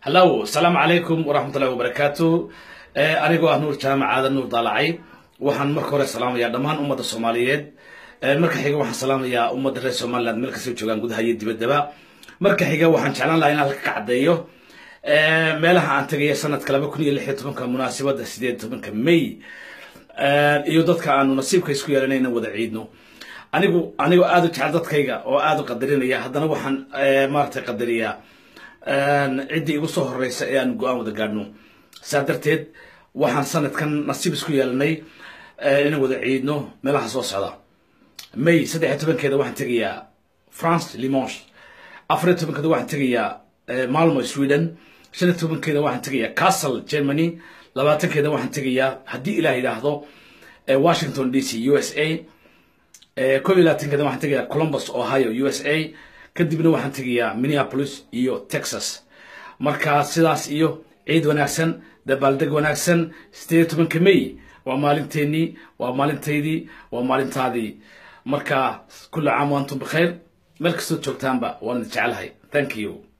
hallow asalaamu calaykum waraxmatullahi wabarakaatu anigoo ah nuur jaamac aadan nuur daalacay waxaan marka hore salaamayaa dhammaan ummadda soomaaliyeed marka xiga waxaan salaamayaa ummadda reer somaliland meel kastoo joogaan gudaha iyo dibaddaba marka xiga waxaan jeclaan lahaa inaan halka ka caddeeyo meelaha aan tegaya sanadka laba kun iyo lix iyo tobanka munaasabadda sideed tobanka may iyo dadka aanu nasiibka isku yeelanay inaan wada ciidno anigu anigoo aada u jecel dadkayga oo aada u qadarinaya haddana waxaan maaragtay qadariyaa ciddii igu soo horeysa ee aan go-aan wada gaadhno saa darteed waxaan sanadkan nasiib isku yeelanay inaan wada ciidno meelaha soo socda may saddex iyo tobankeeda waxaan tegayaa france limonge afar iyo tobankeeda waxaan tegayaa malmo sweden shan iyo tobankeeda waxaan tegayaa castle germany labaatankeeda waxaan tegayaa haddii ilaah yidhaahdo washington d c u s a kob iyo labaatankeeda waxaan tegayaa columbus ohio u s a kadibna waxaan tegayaa minneapolis iyo texas marka sidaas iyo ciid wanaagsan dabaaldeg wanaagsan sideed iyo tobanka may waa maalinteenii waa maalintaydii waa maalintaadii marka kulla caam wa antum bikhayr meel kastoo joogtaanba waan idin jecelahay thank you